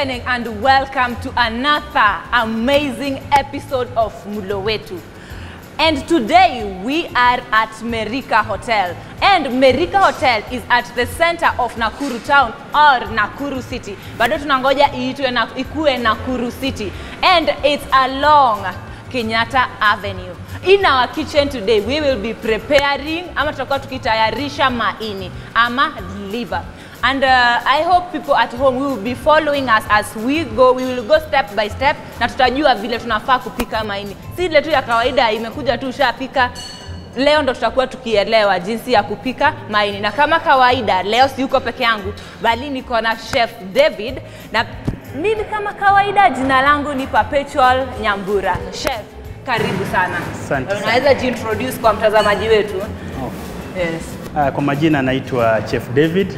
evening and welcome to another amazing episode of Mulo Wetu. And today we are at Merika Hotel. And Merika Hotel is at the center of Nakuru town or Nakuru city. Bado tunangoja iitwe na, ikue Nakuru city. And it's along Kenyatta Avenue. In our kitchen today we will be preparing ama tutakuwa tukitayarisha maini ama liver. And uh, I hope people at home will be following us as we go. We will go step by step na tutajua vile tunafaa kupika maini. Si ile tu ya kawaida imekuja tu ushapika. Leo ndo tutakuwa tukielewa jinsi ya kupika maini, na kama kawaida leo si yuko peke yangu, bali niko na chef David na mimi kama kawaida, jina langu ni Perpetual Nyambura. Chef, karibu sana. Asante sana. Unaweza jiintroduce kwa mtazamaji wetu? Yes. Ah, Kwa majina naitwa Chef David.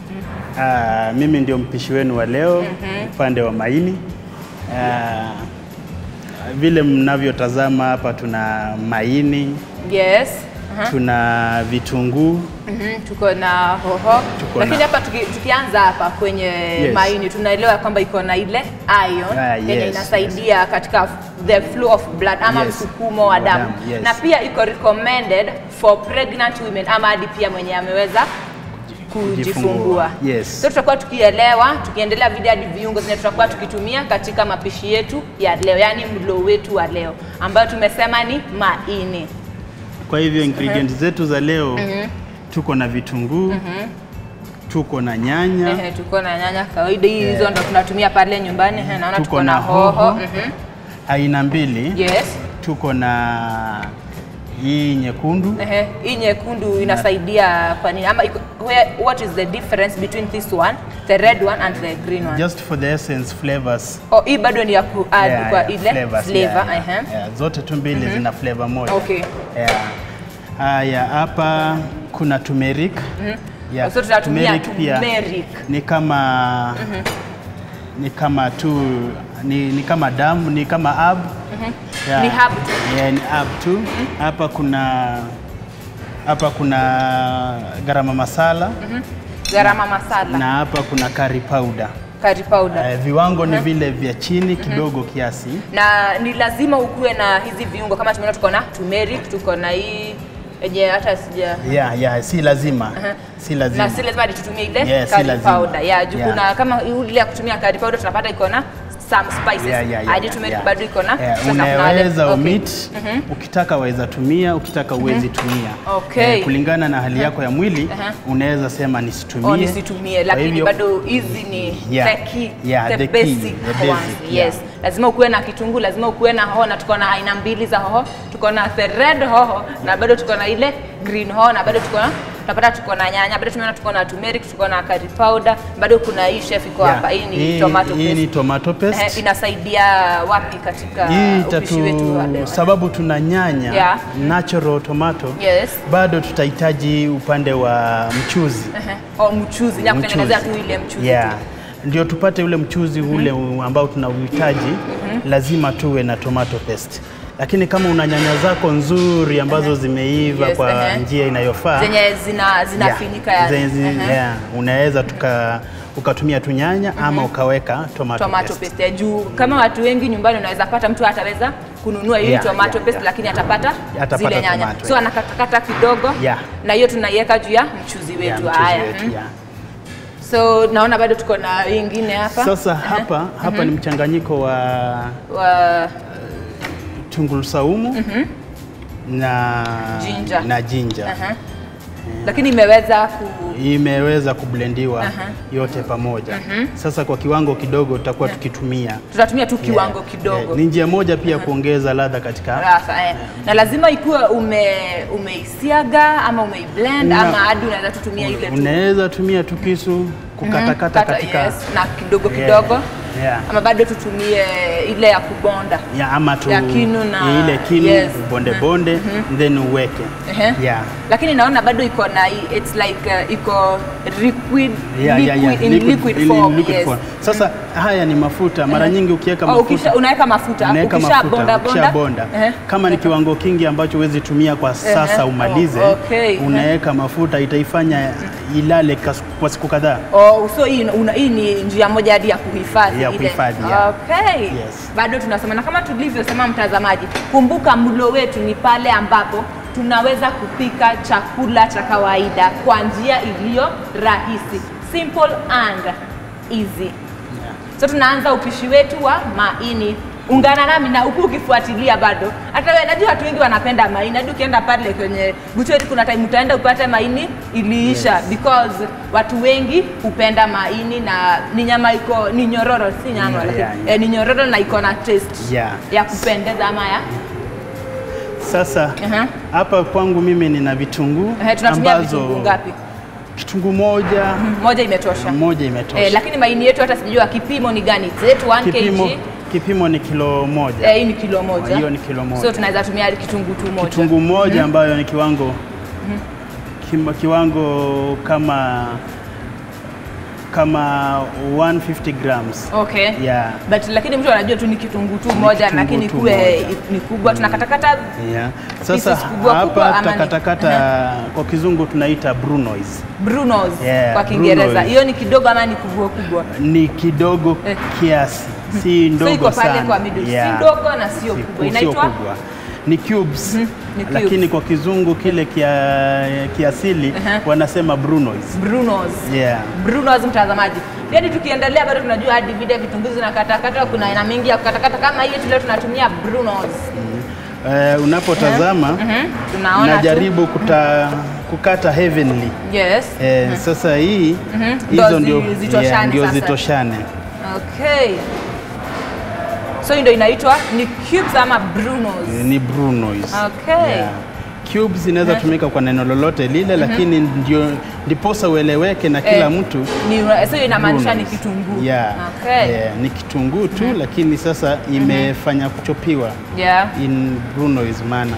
Ah, mimi ndio mpishi wenu wa leo upande wa maini. Ah, vile mnavyotazama hapa tuna maini, Yes. Aha. tuna vitunguu, Mhm, tuko na hoho Tuko lakini na- hapa tuki, tukianza hapa kwenye maini tunaelewa kwamba iko na ile iron Ah, yenye yes, inasaidia katika the flow of blood ama Yes. msukumo wa Wa damu damu, yes. na pia iko recommended for pregnant women ama hadi pia mwenye ameweza kujifungua Kujifungua, yes. so tutakuwa tukielewa tukiendelea video hadi viungo zenye tutakuwa tukitumia katika mapishi yetu ya leo yaani mlo wetu wa leo ambayo tumesema ni maini Kwa hivyo ingredients zetu za leo tuko na vitunguu, tuko na nyanya, Ehe, tuko na nyanya kawaida hii hizo ndo tunatumia pale nyumbani. Ehe, naona tuko tuko na na hoho. hoho. Mhm. aina mbili. Yes. Tuko na hii nyekundu Ehe, hii nyekundu inasaidia kwa nini? Ama iko, where, what is the difference between this one, the red one and the green one? just for the essence flavors Oh, hii bado ni ya ku add Yeah, kwa yeah, ile flavors, flavor. yeah, yeah, ehe. yeah. Zote tu mbili zina flavor moja. Okay. Yeah. Haya, hapa kuna turmeric. Yeah. So tunatumia Turmeric pia turmeric. ni kama ni kama tu ni, ni kama damu ni kama herb. Yeah. Ni herb tu. Yeah, ni herb tu. Hapa kuna hapa kuna garama masala Garama masala, na hapa kuna curry powder. curry powder. Eh, viwango ni vile vya chini kidogo kiasi. Na ni lazima ukuwe na hizi viungo kama tumeona tuko na turmeric, tuko na hii yenye hata sija Yeah, yeah, si lazima. Si lazima. na si lazima hadi tutumie ile Yes, si curry lazima. powder. Yeah, juu Yeah. kuna kama ile ya kutumia curry powder tunapata iko na some spices. Yeah, yeah, yeah, hadi yeah, turmeric yeah. bado iko na Yeah, sasa kuna wale- unaweza okay. omit ukitaka waweza tumia ukitaka uwezi tumia Okay. Eh, kulingana na hali yako ya mwili Aha. unaweza sema nisitumie Oh, nisitumie Kwa lakini hivyo, bado hizi ni Yeah. the key, Yeah, the, the key, basic the basic, ones. yeah. Yes. Lazima ukuwe na kitunguu, lazima ukuwe na hoho na tuko na aina mbili za hoho. Tuko na the red hoho na bado tuko na ile green hoho na bado tuko na tunapata tuko na nyanya, bado tumeona tuko na turmeric, tuko na curry powder, bado kuna hii chef iko yeah, hapa. Hii ni hii- tomato hii paste. ni tomato paste. Eh, inasaidia wapi katika hii upishi wetu wa tatu leo? sababu tuna nyanya Yeah. natural tomato Yes. bado tutahitaji upande wa mchuzi Ehe. Oh, mchuzi, ni ya kutengenezea tu ile mchuzi. yeah. tu. ndio tupate ule mchuzi ule u- ambao tunauhitaji lazima tuwe na tomato paste lakini kama una nyanya zako nzuri ambazo zimeiva Yes, kwa ehe. njia inayofaa Zenye zina zinafinika yeah, yani. zenye- Ehe. yeah, unaweza tuka ukatumia tu nyanya ama ukaweka tomato, tomato paste. paste ya juu. Kama watu wengi nyumbani, unaweza pata mtu ataweza kununua hii Yeah, tomato yeah, paste yeah. lakini atapata, Atapata zile nyanya, tomato, so yeah. anakatakata kidogo Yeah. na hiyo tunaiweka juu ya mchuzi wetu. Yeah, mchuzi Haya, wetu, mhm. yeah. so naona bado tuko na hii ingine hapa Sasa hapa hapa ni mchanganyiko wa wa tungulu saumu na Ginger. na ginger. aha. lakini imeweza ku imeweza kublendiwa yote pamoja. Sasa kwa kiwango kidogo tutakuwa tukitumia tutatumia tu kiwango Yeah. kidogo Yeah. Ni njia moja pia kuongeza ladha katika Rasa, eh. na lazima ikuwe ume umeisiaga ama umeiblend Una- ama hadi unaweza tutumia ile tu unaweza tumia tu kisu kukatakata Kata, katika yes, na kidogo Yeah. kidogo Yeah. ama bado tutumie ile ya kubonda ya ama tu Ya kinu na- ile kinu yes. bonde bonde then uweke Ehe. yeah. lakini naona bado iko na hii- it's like uh, iko liquid, Yeah, yeah, yeah. liquid, in Liquid- liquid in form, liquid yes. form. Sasa haya ni mafuta, mara nyingi ukiweka Oh, mafuta ukisha, unaweka mafuta unaweka ukisha mafuta bonda ukisha bonda bonda Ehe. kama ni kiwango kingi ambacho huwezi tumia kwa sasa Ehe. umalize Oh, okay. unaweka mafuta itaifanya ilale kas- kwa siku kadhaa Oh, so hii, una, hii ni njia moja hadi ya kuhifadhi ya ile. kuhifadhi, yeah. Okay. Yes. Bado tunasema na kama tulivyosema, mtazamaji, kumbuka mlo wetu ni pale ambapo tunaweza kupika chakula cha kawaida kwa njia iliyo rahisi, simple and easy. So tunaanza upishi wetu wa maini. Ungana nami na huku ukifuatilia bado. Hata wewe najua watu wengi wanapenda maini. Hadi ukienda pale kwenye butchery kuna time utaenda upate maini iliisha Yes. because watu wengi hupenda maini na ni nyama iko ni nyororo si nyama Yeah, lakini yeah, yeah. eh, ni nyororo na iko na taste Yeah. ya kupendeza ama ya Sasa Aha. hapa kwangu mimi nina vitunguu eh, tunatumia vitunguu ngapi? kitunguu moja Moja imetosha. moja imetosha. Eh, lakini maini yetu hata sijajua kipimo ni gani. Is it 1 kipimo, kg? kipimo ni kilo moja. Eh, hii ni kilo moja. Hiyo ni kilo moja. So tunaweza tumia kitunguu tu moja. kitunguu moja ambayo ni kiwango kima, kiwango kama kama 150 grams. Okay. Yeah. But lakini mtu anajua tu ni kitunguu tu moja kitunguu lakini tu kuwe moja. ni kubwa tunakatakata Yeah. Sasa Pieces kubwa kubwa hapa ama ni- takatakata kwa kizungu tunaita brunoise. brunos Yeah, kwa Kiingereza. brunoise. Hiyo ni kidogo ama ni kubwa kubwa? Ni kidogo Eh. kiasi, si ndogo iko pale sana. kwa middle. Si Yeah. ndogo na sio Si- kubwa. sio Inaitwa? kubwa. Ni cubes. ni cubes. Lakini kwa kizungu kile kia, kiasili Aha. wanasema brunoise. Brunos. Yeah. Brunos mtazamaji. Yaani tukiendelea bado tunajua hadi vile vitunguu zinakatakata kuna aina mingi ya kukatakata kama hii yetu leo tunatumia brunos. Eh, unapotazama Mhm. Tunaona tu. najaribu kuta, kukata heavenly. Yes. Eh, Sasa hii Ndio hizo zi- ndio zitoshane yeah, ndio sasa. zitoshane. Okay. So hii ndio inaitwa ni cubes ama brunos. Ni brunoise. Okay. Cubes inaweza tumika kwa neno lolote lile, lakini ndio ndiposa ueleweke na kila Eh, mtu Ni so inamaanisha ni brunoise. kitunguu. Yeah. Okay. Yeah, ni kitunguu tu lakini sasa imefanya kuchopiwa Yeah. in brunoise manner.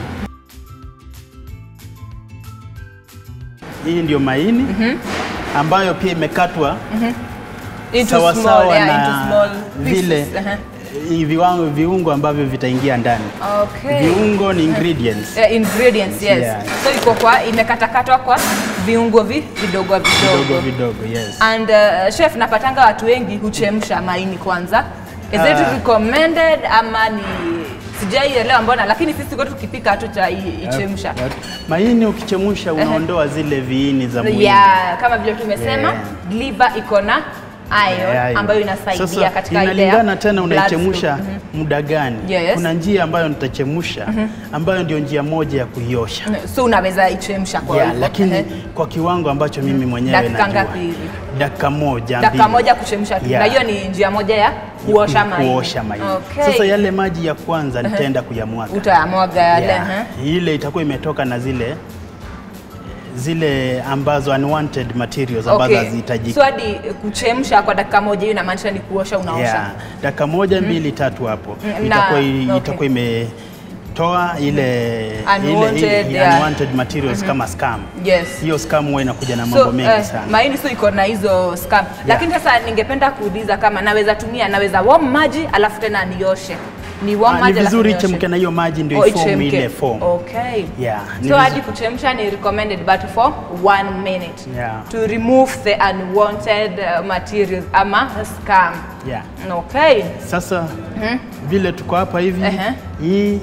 Hii ndio maini ambayo pia imekatwa Into sawa small, sawa yeah, na into small pieces. vile Aha. eh, viwango viungo ambavyo vitaingia ndani. Okay. Viungo ni ingredients Yeah, ingredients, yes. Yeah. So iko kwa imekatakatwa kwa viungo vi, vidogo vidogo vidogo. vidogo, yes. And uh, chef, napatanga watu wengi huchemsha maini kwanza. Is it Ah. recommended ama ni sijaielewa mbona, lakini sisi kwetu tukipika hatuta ichemsha. Wat- Maini ukichemusha unaondoa zile viini za mwili. Yeah, kama vile tumesema Yeah. liver iko na iron Yeah, ambayo inasaidia Sasa, katika ile ya inalingana tena blood unaichemusha flow. muda gani. Yes. Kuna njia ambayo nitachemusha ambayo ndio njia moja ya kuiosha. So unaweza ichemsha kwa Yeah, hivyo. lakini Ehe. kwa kiwango ambacho mimi mwenyewe Dakika najua. ngapi hivi? Dakika moja dakika mbili. moja kuchemsha tu, Yeah. na hiyo ni njia moja ya kuosha maini. kuosha maini. Okay. Sasa yale maji ya kwanza nitaenda kuyamwaga. utayamwaga yale. Yeah. ehe. Ile itakuwa imetoka na zile zile ambazo unwanted materials ambazo Okay. hazihitajiki. So hadi kuchemsha kwa dakika moja hiyo inamaanisha ni kuosha unaosha. Yeah. Dakika moja mbili tatu hapo Mm, itakuwa, na- okay. itakuwa imetoa ile, Unwanted, ile, ile yeah. unwanted materials kama scum. Yes. Hiyo scum huwa inakuja na mambo So, mengi eh, sana. maini so iko na hizo scam. Lakini sasa ningependa kuuliza kama naweza tumia naweza warm maji alafu tena nioshe. Ni warm Ah, ni maji alafu vizuri nioshe. ichemke na hiyo maji ndio Oh, iform ichemke. ile form. Okay. Yeah, ni So vizu- hadi kuchemsha ni recommended but for one minute Yeah. to remove the unwanted uh, materials ama scam. Yeah. Okay. Sasa vile tuko hapa hivi Ehe. hii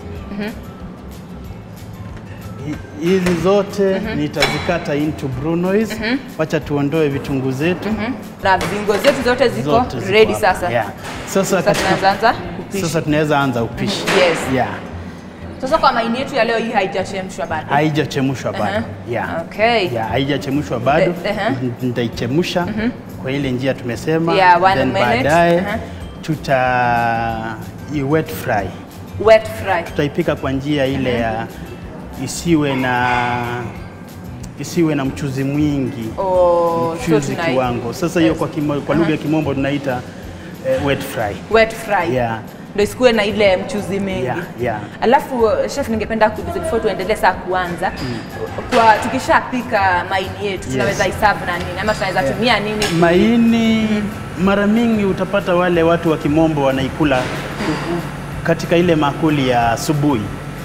hi- hizi zote nitazikata into brunoise. Wacha tuondoe vitunguu zetu Na viungo zetu zote ziko zote ziko ready hapa. sasa. Yeah. Sasa, Sasa katika- tunaanza anza kupisha. sasa tunaweza anza upishi. Yes. Yeah. Sasa kwa maini yetu ya leo hii haijachemshwa bado. Haijachemshwa bado. Aha. Yeah. Okay. Yeah, haijachemshwa bado. Eh, aha. N- Nitaichemsha kwa ile njia tumesema. Yeah, one then minute. baadaye Aha. tuta i wet fry. Wet fry. Tutaipika kwa njia ile ya isiwe na isiwe na mchuzi mwingi. Oh, so mchuzi tunai- kiwango. Sasa hiyo kwa, kimo, kwa lugha ya kimombo tunaita eh, wet fry. wet fry. Yeah. Ndio isikuwe na ile mchuzi mingi. Yeah, yeah. Alafu uh, chef, ningependa kuuliza before tuendelee saa kuanza kwa tukishapika maini yetu tunaweza iserve na nini ama tunaweza tumia nini? Maini mara mingi utapata wale watu wa kimombo wanaikula katika ile makuli ya asubuhi.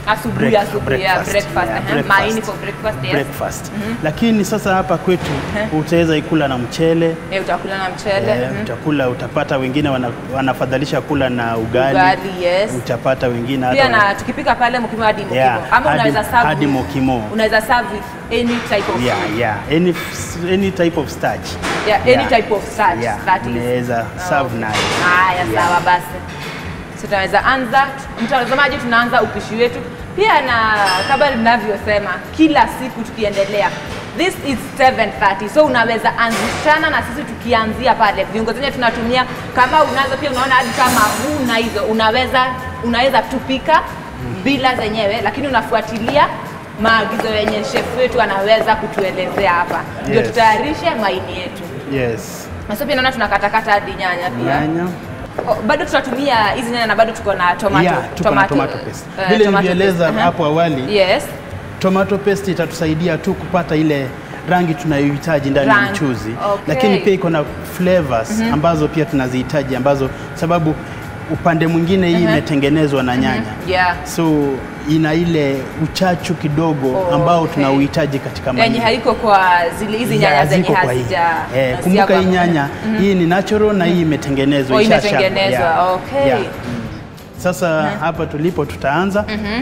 Asubuhi, break- asubuhi, yeah, breakfast, yeah, uh-huh. Maini for breakfast, yes. breakfast. Lakini sasa hapa kwetu utaweza ikula na mchele Eh, utakula na mchele. Eh, mhm. utakula utapata wengine wana, wanafadhalisha kula na ugali, Ugali, yes. utapata wengine hata Pia wana- na tukipika pale mkimo hadi mokimo. Yeah, Ama hadi- unaweza serve hadi with- mokimo. Unaweza serve with any type of yeah, food. yeah. Any, any type of starch Yeah, any type of starch, yeah. that is. unaweza serve nayo Haya, Yeah. sawa basi. So tunaweza anza, mtazamaji, tunaanza upishi wetu pia, na kama ninavyosema kila siku tukiendelea, this is 7:30 so unaweza anzishana na sisi tukianzia pale. Viungo zenye tunatumia kama unazo pia, unaona hadi kama huna hizo, unaweza unaweza tupika bila zenyewe, lakini unafuatilia maagizo yenye chef wetu anaweza kutuelezea hapa, ndio Yes. tutayarishe maini yetu. yes Na so pia naona tunakatakata hadi nyanya pia. nyanya Oh, bado tutatumia hizi nyanya na bado tuko na tomato, yeah, tuko na tomato paste eh, vile tomato nilivyoeleza paste, aha. hapo awali Yes. tomato paste itatusaidia tu kupata ile rangi tunayohitaji ndani ya Rangi, mchuzi okay. lakini pia iko na flavors ambazo pia tunazihitaji ambazo sababu upande mwingine hii imetengenezwa na nyanya Yeah. so ina ile uchachu kidogo Oh, ambao okay. tunauhitaji katika Yenye maini. haiko kwa zile hizi nyanya Yeah, zenye ziko kwa hii. hazija Eh, hazija kumbuka kwa- hii nyanya hii ni natural na hii imetengenezwa Oh, ishashagwa. imetengenezwa, Yeah. okay. Yeah. Mm. Sasa hapa tulipo tutaanza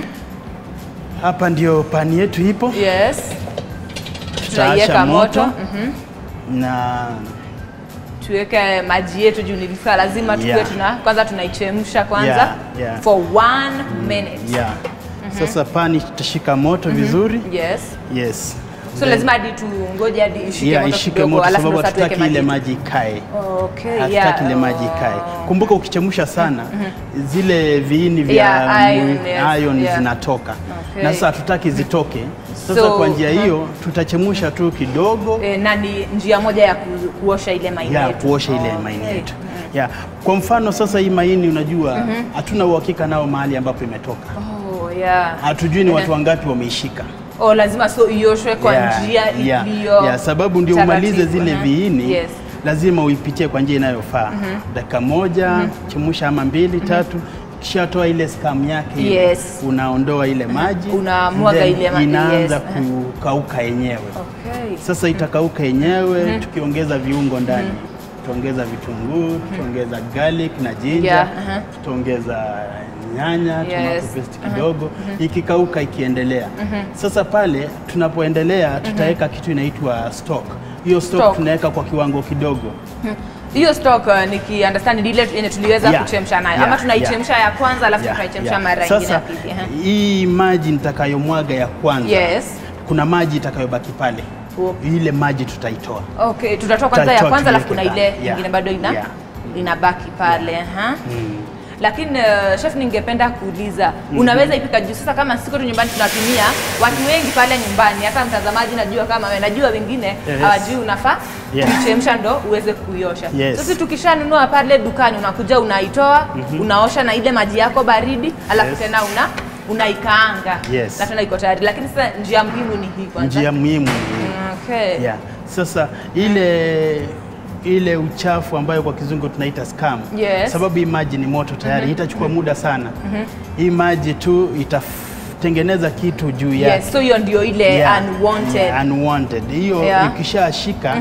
hapa ndio pani yetu ipo Yes. Tutaasha Tunaiweka moto. moto. Mhm. na Tuweke maji yetu juu nilifaa lazima tuwe Yeah. tuna kwanza tunaichemsha kwanza Yeah, yeah. for one minute. yeah. Sasa pani tutashika moto vizuri Yes. yes. So Then- lazima hadi tungoje hadi ishike yeah, moto ishike kidogo moto alafu sababu ndo sasa tuweke hatutaki ile maji. maji ikae Okay, hatutaki yeah. ile maji ikae. Oh. Kumbuka ukichemsha sana zile viini vya Yeah, iron, mu- yes, iron yeah. zinatoka Okay. na sasa hatutaki zitoke. Sasa So, kwa njia hiyo tutachemsha tu kidogo E, na ni njia moja ya ku, kuosha ile maini ya yetu. kuosha ile Okay. maini yetu ya. Kwa mfano sasa hii maini unajua hatuna uhakika nao mahali ambapo imetoka, Oh, yeah. hatujui ni watu wangapi wameishika. Oh, lazima so ioshwe kwa Yeah, njia yeah, iliyo yeah, sababu ndio taratibu. umalize zile Mhm. viini Yes. lazima uipitie kwa njia inayofaa dakika moja chemsha ama mbili tatu kishatoa ile scum yake ile, Yes. unaondoa ile maji Unamwaga then ile maji, inaanza yes. kukauka yenyewe Okay. sasa itakauka yenyewe tukiongeza viungo ndani tutaongeza vitunguu tutaongeza garlic na ginger Yeah, aha. tutaongeza nyanya Yes. tomato paste kidogo ikikauka ikiendelea sasa pale tunapoendelea tutaweka kitu inaitwa stock hiyo stock, Stock. tunaweka kwa kiwango kidogo Hiyo stock uh, niki understand ni ile yenye tuliweza Yeah, kuchemsha nayo yeah, ama tunaichemsha ya kwanza alafu Yeah, tunaichemsha yeah. mara nyingine sasa ya pili. aha. hii maji nitakayomwaga ya kwanza Yes. kuna maji itakayobaki pale Oh. ile maji tutaitoa Okay, tutatoa kwanza ya Tutatoa kwanza alafu kuna tuiweke ile ndani. Yeah, nyingine bado ina yeah. inabaki pale. aha. Lakini uh, chef, ningependa kuuliza unaweza ipika juu sasa, kama siko tu nyumbani tunatumia watu wengi pale nyumbani, hata mtazamaji najua kama wewe, najua wengine Yes. hawajui unafaa Yes. kuichemsha ndo uweze kuiosha. Yes. Sasa tukishanunua pale dukani, unakuja unaitoa, unaosha na ile maji yako baridi, alafu Yes. tena una unaikaanga Yes. na tena iko tayari. Lakini sasa njia muhimu ni hii kwanza. njia muhimu Okay. yeah. Sasa ile ile uchafu ambayo kwa kizungu tunaita scum Yes. sababu hii maji ni moto tayari itachukua muda sana hii maji tu itatengeneza kitu juu yake Yes, so hiyo ndio ile Yeah, unwanted. yeah, unwanted. Hiyo Yeah. ikishashika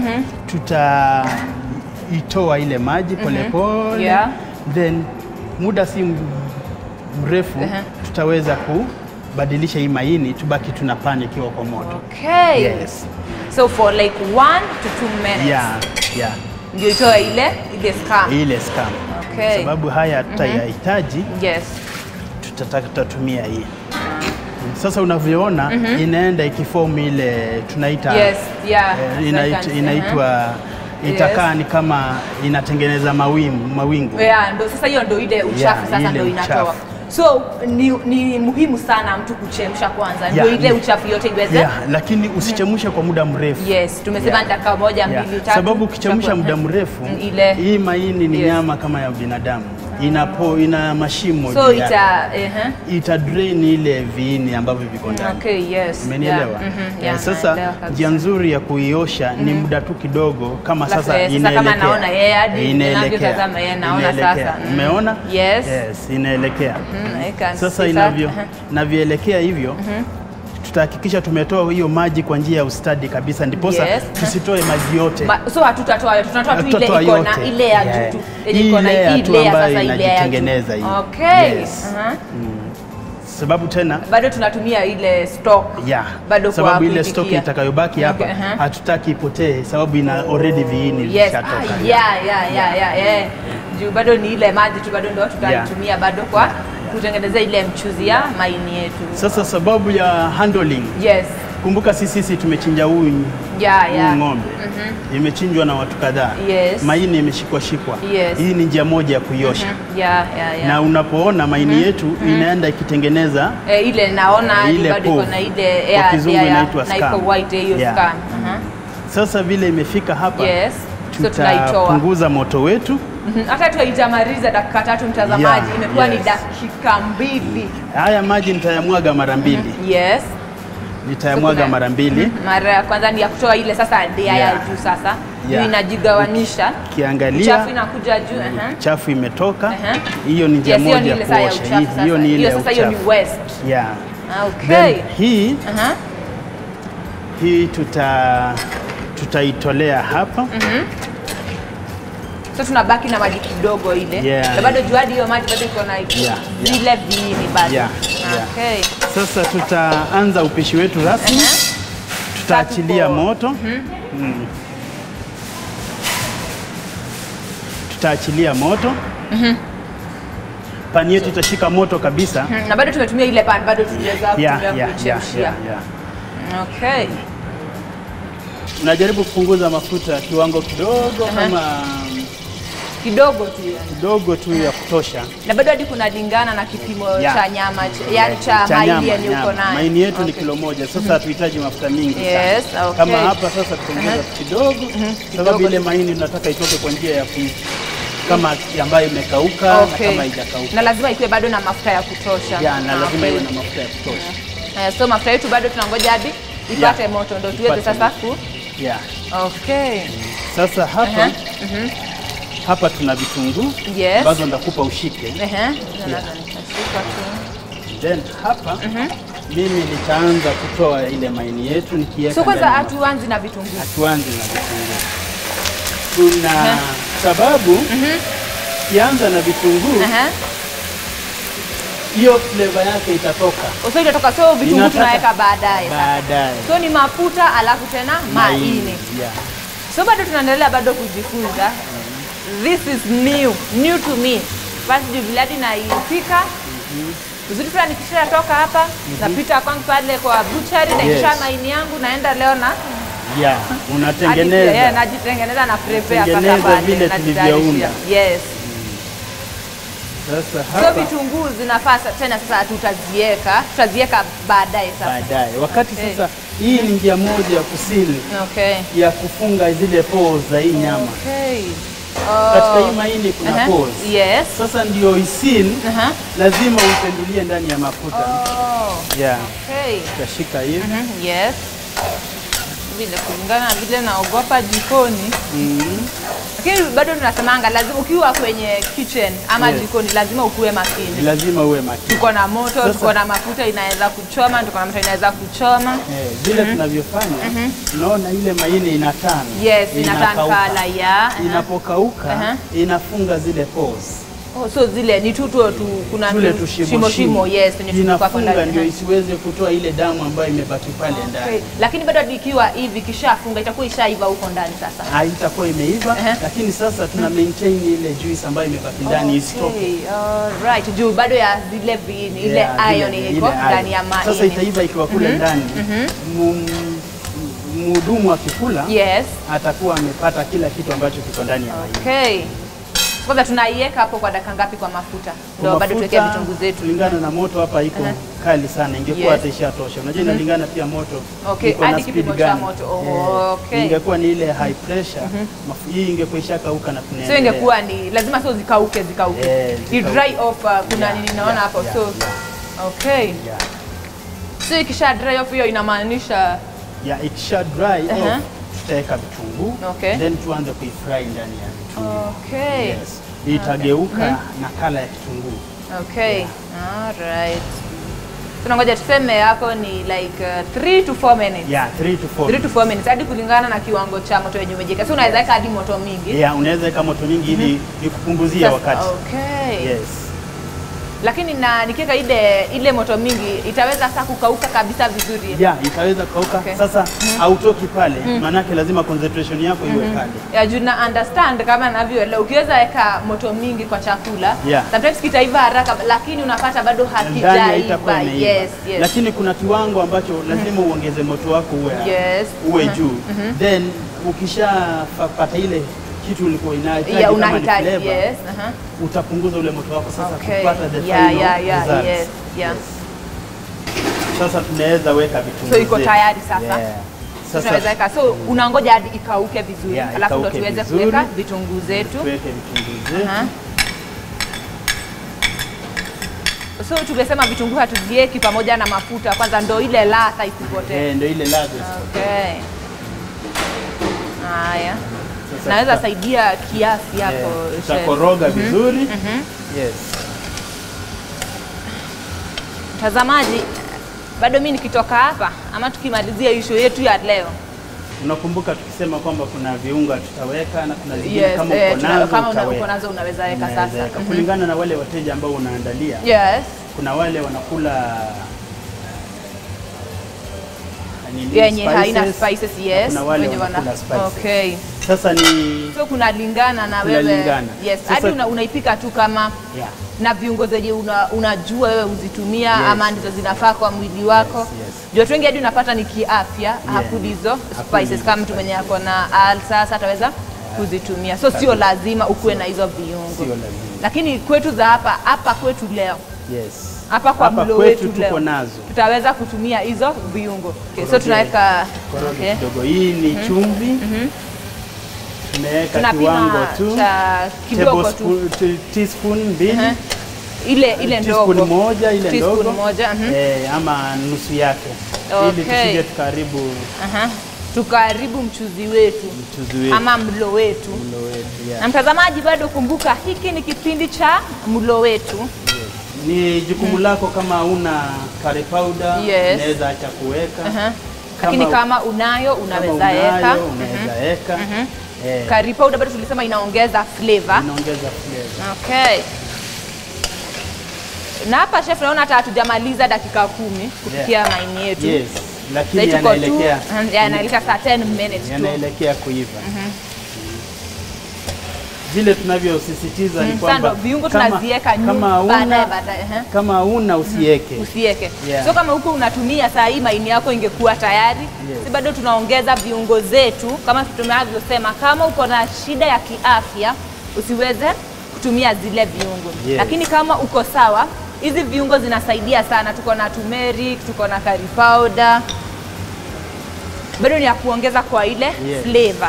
tutaitoa ile maji polepole Yeah. then muda si m- mrefu Uh-huh. tutaweza kubadilisha hii maini tubaki tuna pani ikiwa kwa moto. Okay. Yes. So for like one to two minutes. Yeah, yeah. Ndio itoe ile ile scum. Ile scum. Okay. Sababu haya tutayahitaji Yes. tutataka tutatumia hii. Sasa unavyoona inaenda ikiform ile tunaita Yes, yeah. eh, inait- Second, inaitwa itakaa ni kama inatengeneza mawingu, mawingu. Yeah, ndo sasa hiyo ndo ile uchafu Yeah, sasa ile ndo inatoa. uchafu. So ni, ni muhimu sana mtu kuchemsha kwanza ndio Yeah, ile ni- uchafu yote iweze. Yeah, lakini usichemshe kwa muda mrefu. Yes, tumesema Yeah. ni dakika moja Yeah. mbili tatu. Sababu ukichemsha tutakuwa- muda mrefu Mm, ile hii maini ni Yes. nyama kama ya binadamu inapo ina mashimo So juu yake. ita uh ita drain ile viini ambavyo viko ndani. Okay, yes. Umenielewa? Yeah. mhm, Eh, yeah, sasa naelewa kabisa. njia nzuri ya kuiosha ni muda tu kidogo, kama Sasa, sasa eh, sasa kama inaelekea. naona, eh, hadi Eh, inaelekea. ninavyotazama, eh, naona Inaelekea. sasa. Mm. Umeona? Yes. Yes, inaelekea. Mhm, I can Sasa see inavyo that. navyoelekea hivyo tutahakikisha tumetoa hiyo maji kwa njia ya ustadi kabisa, ndiposa Yes. tusitoe maji yote. Ma, so hatutatoa yote, tunatoa tu ile Tutatoa iko na yote. ile ya Yeah. juu tu. Yenye Hii iko na layer hii tu layer ambayo sasa ile ya juu. inajitengeneza hii. Okay. Yes. aha. Sababu tena Bado tunatumia ile stock. ya Bado kwa sababu ile kuipikia. stock itakayobaki hapa Okay, aha. hatutaki ipotee, sababu ina already viini Yes. vishatoka. Ah, yeah, yeah, yeah, yeah, yeah. Juu bado ni ile maji tu bado ndio tutaitumia bado kwa kutengeneza ile mchuzi ya maini yetu. Sasa sababu ya handling, Yes. kumbuka sisi sisi tumechinja huyu Yeah, huyu yeah. ng'ombe imechinjwa na watu kadhaa, Yes. maini imeshikwa shikwa. Yes. Hii ni njia moja ya kuiosha Yeah, yeah, yeah. na unapoona maini yetu inaenda ikitengeneza Eh, ile naona hadi Ile bado iko povu. na ile Kwa yeah, kizungu yeah, yeah, inaitwa na iko scum. white eh, hiyo Yeah. scum. Aha. sasa vile imefika hapa Yes. So tunaitoa. tutapunguza moto wetu Mhm. Hata tuaijamaliza dakika tatu mtazamaji, Yeah, imekuwa ni yes. dakika mbili. haya maji nitayamwaga mara mbili Yes. nitayamwaga Kuna- mara mbili Mara ya kwanza ni ya kutoa ile sasa ndia ya Yeah. juu sasa. Yeah. Juu inajigawanisha. kiangalia Chafu inakuja juu. aha. chafu imetoka Aha. hiyo ni njia Yes, hiyo moja ni ya ile saa ya kuosha uchafu Hii- sasa. hiyo ni ile Hiyo ya sasa hiyo ni uchafu waste. yeah. Ah, Okay. Then hii Aha. hii tuta tutaitolea hapa So tunabaki na maji kidogo ile. Yeah. Na bado juu hadi hiyo maji bado iko na yeah. zile viini bado. Yeah, yeah. Okay. sasa tutaanza upishi wetu rasmi Aha. tutaachilia Tatu moto Mm. tutaachilia moto pani yetu itashika moto kabisa Mhm. Na bado tumetumia ile pan bado tuliweza yeah, kutumia yeah, yeah, kuchemshia. yeah, yeah. Okay. Najaribu kupunguza mafuta kiwango kidogo kama Kidogo tu yani. kidogo tu ya kutosha. Na bado hadi kuna lingana na kipimo Yeah. cha nyama ch- yani cha Cha maili nyama, yenye uko nyama. nayo. Maini yetu ni Okay. kilo moja, sasa hatuhitaji mafuta mingi Yes, sana. okay. Kama hapa sasa tutaongeza kidogo, sababu ile maini tunataka itoke kwa njia ya ku kama ambayo imekauka na Okay. kama haijakauka. Na lazima ikuwe bado na mafuta ya kutosha. Ya, na lazima Okay. iwe na mafuta ya kutosha. Eh, so mafuta yetu bado tunangoja hadi ipate Yeah. moto ndio tuweze Ipate sasa moto. ku Yeah. Okay. Sasa hapa Aha. hapa tuna vitunguu Yes. ambazo ndakupa ushike. Ehe. Naweza nikashika tu. Then hapa mimi nitaanza kutoa ile maini yetu nikiweka So kwanza ndani ya hatuanzi na vitunguu. hatuanzi na vitunguu. Kuna sababu kianza na vitunguu, Ehe. hiyo flavor yake itatoka So itatoka so vitunguu Inataka- tunaweka baadaye. sasa. baadaye. So ni mafuta alafu tena maini. yeah. So bado tunaendelea bado kujifunza. This is new, new to me. Basi juu vile hadi naipika uzuri pia nikishatoka hapa napita kwangu pale kwa butchery naisha Yes. maini yangu naenda leo na Yeah. hadi pia, yeah, Unatengeneza najitengeneza na prepare sasa Tengeneza pale, vile najitayarishia. tulivyounda. Yes. sasa So hapa vitunguu zinafaa sa- tena sasa tutazieka, tutazieka baadaye sasa. baadaye, wakati Okay. sasa, hii ni njia moja ya kusili Okay. ya kufunga zile pores za hii nyama. Okay. Katika Oh. hii maini kuna Aha. pores. Yes. Sasa ndio isil Aha. lazima upendulie ndani ya mafuta. Oh. Yeah. Okay. Utashika hivi. Mhm, Yes. Vile kulingana na vile naogopa jikoni. Lakini bado tunasemanga lazima ukiwa kwenye kitchen ama Yes. jikoni lazima ukuwe Ni makini. lazima uwe makini. Tuko na moto, Sasa- tuko na mafuta inaweza kuchoma, tuko na moto inaweza kuchoma. Eh, vile tunavyofanya unaona ile maini inatana Yes, inatan inakauka. kala ya. aha. inapokauka Aha. inafunga zile pores Oh, so zile ni tu tu tu kuna tule tu- tushimo shimo shimo yes kwenye tulikuwa hapo inafunga ndani. ndio Aha. isiweze kutoa ile damu ambayo imebaki pale Okay. ndani Lakini bado ikiwa hivi kishafunga itakuwa ishaiva huko ndani sasa. haitakuwa imeiva Aha. lakini sasa tuna maintain ile juice ambayo imebaki ndani isitoke Okay, alright. Juu bado ya zile viini, ile Yeah, iron ile- iko ile ndani ya iron. maini. Sasa itaiva ikiwa kule ndani Mu- mhudumu akikula Yes. atakuwa amepata kila kitu ambacho kiko ndani ya maini Okay. Kwanza tunaiweka hapo kwa dakika ngapi kwa mafuta? Ndio bado Mafuta, tuweke vitunguu zetu. kulingana na moto hapa iko kali sana, ingekuwa Yes. hata ishatosha. Unajua inalingana pia moto Okay, iko na hadi speed kipimo cha gani. moto. Oh, Eh, okay. Ingekuwa ni ile high pressure, mafu- hii ingekuwa ishakauka na so tunaendelea. ingekuwa ni lazima sio zikauke zikauke Eh, i zikauke. dry off uh, kuna Yeah, nini naona yeah, hapo yeah, so yeah. okay Yeah. so ikisha dry off hiyo inamaanisha Ya ikisha dry Aha. off, tutaweka vitunguu Okay. then tuanze kuifry ndani ya vitunguu. okay Yes. Itageuka na kala ya kitunguu. okay alright tunangoja tuseme yako ni like 3 to 4 minutes Yeah, 3 to 4. 3 to 4 minutes hadi kulingana na kiwango cha moto yenye umejeka so unaweza weka hadi moto mingi Yeah, unaweza weka moto mingi ili ikupunguzie Sasa- wakati. okay Yes. lakini na nikiweka ile ile moto mingi itaweza sasa kukauka kabisa vizuri Yeah, itaweza kukauka. Okay. Sasa hautoki pale, maanake lazima concentration yako iwe pale. ya juu na understand kama navyoelewa ukiweza weka moto mingi kwa chakula Yeah. sometimes kitaiva haraka lakini unapata bado Ndani haitakuwa hakijaiva imeiva. yes, yes. Lakini kuna kiwango ambacho lazima uongeze moto wako uwe Yes. uwe juu. Then ukishapata ile kitu ulikuwa inahitaji yeah, kama ni unahitaji flavor, yes aha. utapunguza ule moto wako sasa Okay. kupata the Yeah, final yeah, yeah, results. yes, yeah. Sasa tunaweza weka vitunguu. So iko zetu. tayari sasa? Yeah. tunaweza Sasa weka so unangoja hadi ikauke vizuri Yeah, alafu ndo ikauke tuweze vizuri. kuweka vitunguu zetu tuweke vitunguu zetu. Aha. so tumesema vitunguu hatuvieki pamoja na mafuta kwanza ndo ile ladha isipotee Eh, ndio ile ladha. okay haya Sasa naweza tuta- saidia kiasi hapo eh, chef. tutakoroga vizuri. Yes. mtazamaji bado mi nikitoka hapa ama tukimalizia ishu yetu ya leo Unakumbuka tukisema kwamba kuna viunga tutaweka na kuna zingine yes, kama eh, uko tuna- nazo kama una- utaweka. uko nazo unaweza weka Unaweza sasa weka. Mhm. kulingana na wale wateja ambao unaandalia. yes Kuna wale wanakula nini, yenye haina spices, spices na yes kuna wale wenye wana- wanakula spices. okay Sasa ni so kunalingana na wewe Kunalingana. yes Sasa- hadi una, unaipika tu kama yeah. na viungo zenye una, unajua wewe uzitumia Yes. ama ndizo zinafaa kwa mwili wako Yes, yes. juu watu wengi hadi unapata ni kiafya hakuli hizo Hakuli spices hizo kama mtu mwenye ako na alsa ataweza kuzitumia so sio lazima ukuwe na hizo viungo Sio lazima. lakini kwetu za hapa hapa kwetu leo Yes. hapa kwa Hapa mlo kwetu wetu tuko leo nazo. tutaweza kutumia hizo viungo okay, so Koroge- tunaweka koroge okay. kidogo. Hii ni chumvi. Tumeweka tunapima kiwango tu. cha kidogo tu Tablespoon- t- teaspoon mbili. Aha. ile ile teaspoon ndogo moja ile Teaspoon ndogo moja, mhm. eh, ama nusu yake ili Okay. tusije tukaribu Aha. tukaharibu mchuzi wetu mchuzi wetu ama mlo wetu mlo wetu yeah. na mtazamaji bado kumbuka hiki ni kipindi cha mlo wetu Ni jukumu lako kama una curry powder Yes. unaweza acha kuweka Aha. lakini kama unayo kama unaweza unayo, weka unaweza weka eh, curry powder bado tulisema inaongeza flavor inaongeza flavor. okay na hapa chef naona hata hatujamaliza dakika kumi kupikia maini yetu Yes, lakini Sasa tuko tu yanaelekea yanaelekea saa 10 minutes tu yanaelekea kuiva. Vile tunavyosisitiza ni Mm, kwamba sasa ndo viungo kama- tunaziweka kama nyuma baadaye una baadaye ehe. kama una usiweke. usiweke Yeah. so kama huko unatumia saa hii maini yako ingekuwa tayari Yes. si bado tunaongeza viungo zetu kama tunavyosema kama uko na shida ya kiafya usiweze kutumia zile viungo Yes. lakini kama uko sawa hizi viungo zinasaidia sana tuko na turmeric tuko na curry powder bado ni ya kuongeza kwa ile Yes. flavor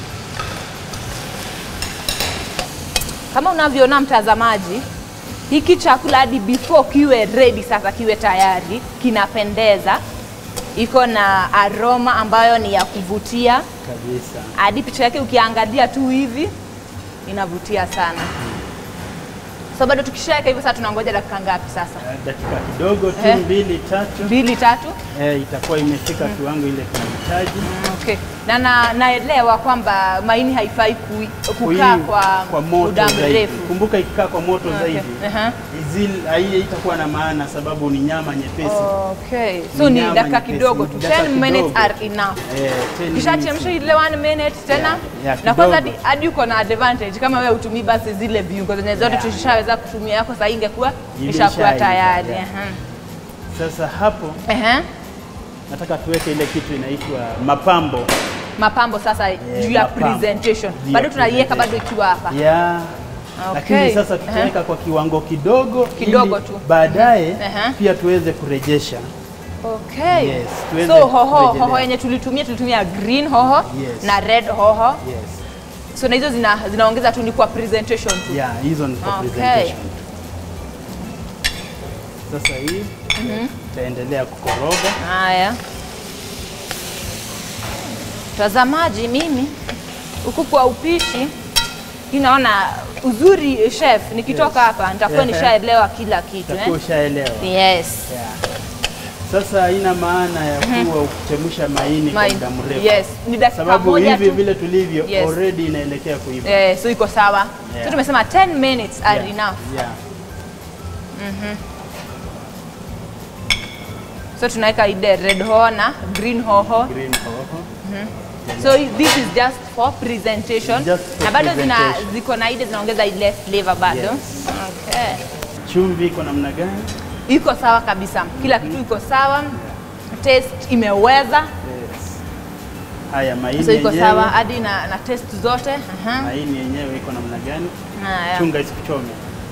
kama unavyoona mtazamaji hiki chakula hadi before kiwe ready sasa kiwe tayari kinapendeza iko na aroma ambayo ni ya kuvutia Kabisa. hadi picha yake ukiangalia tu hivi inavutia sana so bado tukishaweka hivyo sasa tunangoja dakika ngapi sasa Eh, Dakika kidogo tu Eh. mbili tatu mbili tatu eh, itakuwa imefika kiwango ile tunahitaji. okay. na na naelewa kwamba maini haifai kui- kukaa Kui- kwa, kwa moto muda zaidi. mrefu Kumbuka ikikaa kwa moto Okay. zaidi Aha. izil- hii itakuwa na maana sababu ni nyama nyepesi. Okay. So ni nyama dakika nyepesi, kidogo tu. dakika 10 minutes kidogo. are enough. Eh, 10 Kishachemsha minutes. ile 1 minute tena Yeah, yeah, na kwanza kidogo. hadi- hadi uko na advantage kama wewe utumii basi zile viungo zenye zote Yeah. tushaweza kutumia yako sasa ingekuwa Imeshaiva, ishakuwa tayari. yeah. Aha. Sasa hapo Ehe. nataka tuweke ile kitu inaitwa mapambo Mapambo sasa juu ya mapambo. presentation. Juu ya Bado tunaiweka bado presentation. ikiwa hapa. ya Okay. lakini sasa tutaweka kwa kiwango kidogo Kidogo ili tu. baadaye Aha. pia tuweze kurejesha. Okay. Yes, tuende so hoho kurejelea. hoho yenye tulitumia tulitumia green hoho Yes. na red hoho. Yes. So na hizo zina, zinaongeza tu ni kwa presentation tu. Yeah, hizo ni kwa Okay. presentation. Sasa hii tutaendelea kukoroga. Haya, mtazamaji, mimi huku kwa upishi inaona uzuri chef, nikitoka Yes. hapa nitakuwa Ehe. nishaelewa kila kitu Utakuwa eh? ushaelewa. Yes. Yeah. Sasa haina maana ya kuwa ukichemsha maini kwa Maini. muda mrefu. Yes, ni dakika Sababu moja hivi tu. vile tulivyo Yes. already inaelekea kuiva. Eh, so iko sawa. Yeah. So tumesema 10 minutes are Yeah. enough. Yeah. So tunaweka ile red hoho na green hoho. Green hoho. So this is just for presentation. Just for na bado zina presentation. ziko na ile zinaongeza ile flavor bado. Yes. Okay. Chumvi iko namna gani? Iko sawa kabisa. Kila kitu iko sawa. Taste imeweza. Yes. Haya maini So iko yenyewe. sawa hadi na, na taste zote. Aha. Maini yenyewe iko namna gani? Haya. Chunga isikuchome.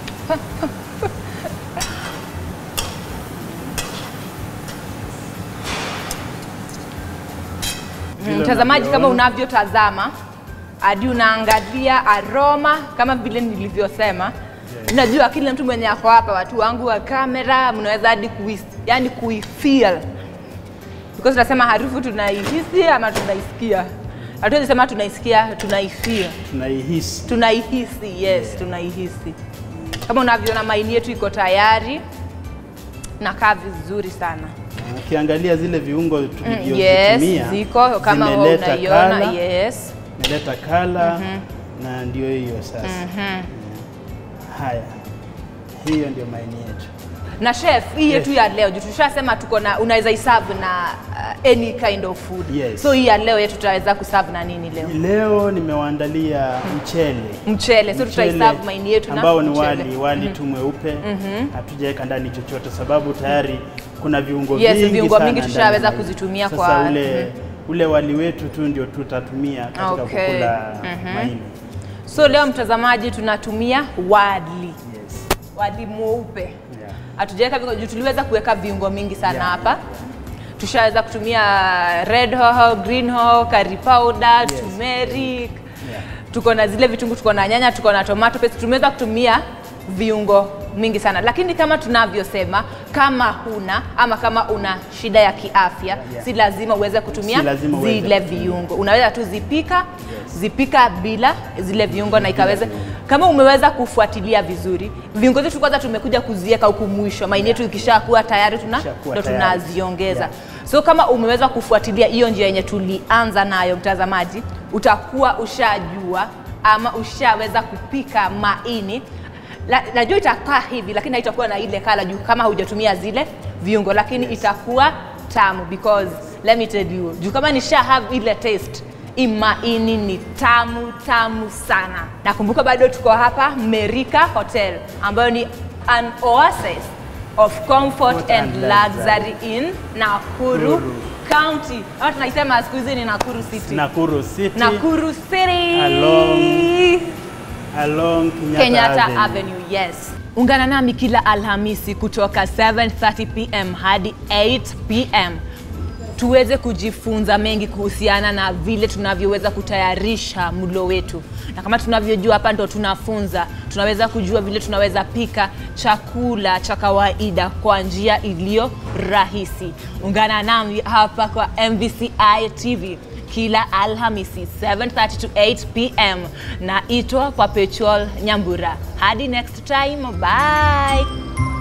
Vile Mtazamaji, kama unavyoona. unavyotazama hadi unaangalia aroma kama vile nilivyosema. Yes. Unajua kila mtu mwenye ako hapa, watu wangu wa kamera, mnaweza hadi kui, yani kuifeel because tunasema harufu tunaihisi ama tunaisikia. Hatuwezi sema tunaisikia, tunaifeel, tunaihisi. tunaihisi. Yes, tunaihisi. Kama unavyoona maini yetu iko tayari, nakaa vizuri sana. Ukiangalia zile viungo Yes, tulivyozitumia ziko kama wewe zimeleta unaiona. kala, Yes. imeleta kala na ndio hiyo sasa. Haya, hiyo ndio maini yetu. na chef hii yetu Yes. ya leo juu tushasema tuko na unaweza iserve na uh, any kind of food Yes. so hii ya leo yetu tutaweza kuserve na nini leo Leo nimewaandalia mchele mchele so Mchele tutaiserve maini yetu na ambao ni mchele. wali wali tu mweupe, hatujaweka ndani chochote sababu tayari kuna viungo Yes, vingi viungo sana mingi ndani tushaweza ya hii. kuzitumia Sasa kwa- ule, ule wali wetu tu ndio tutatumia katika Okay. kukula maini. so leo mtazamaji tunatumia wali Yes. wali mweupe Yeah. hatujaweka viungo juu tuliweza kuweka viungo mingi sana Yeah. hapa tushaweza kutumia red hoho green hoho curry powder Yes. turmeric Yeah. tuko na zile vitunguu, tuko na nyanya, tuko na tomato paste. Tumeweza kutumia viungo mingi sana, lakini kama tunavyosema, kama huna ama kama una shida ya kiafya Yeah. si lazima uweze kutumia Si lazima uweze zile kutumia. viungo. Unaweza tu zipika Yes. zipika bila zile viungo na ikaweza viungo. kama umeweza kufuatilia vizuri viungo zetu kwanza tumekuja kuziweka huku mwisho maini yetu ikishakuwa tayari tuna Ikishakuwa ndo tayari. tunaziongeza Yeah. so kama umeweza kufuatilia hiyo njia yenye tulianza nayo mtazamaji utakuwa ushajua ama ushaweza kupika maini La- najua itakaa hivi lakini haitakuwa na ile kala juu kama hujatumia zile viungo lakini itakuwa tamu because let me tell you juu kama nisha have ile taste hii maini ni tamu tamu sana nakumbuka bado tuko hapa merika hotel ambayo ni an oasis of comfort Comfort and and luxury in Nakuru Nakuru. County. Au tunaisema siku hizi ni Nakuru City. Nakuru City Nakuru City. Along along Kenyatta, Kenyatta Avenue. Avenue. yes. Ungana nami kila Alhamisi kutoka 7:30 pm hadi 8 pm tuweze kujifunza mengi kuhusiana na vile tunavyoweza kutayarisha mlo wetu, na kama tunavyojua hapa ndo tunafunza, tunaweza kujua vile tunaweza pika chakula cha kawaida kwa njia iliyo rahisi. Ungana nami hapa kwa MVCI TV kila Alhamisi 7:30 to 8 pm na itwa kwa Petrol Nyambura. Hadi next time, bye.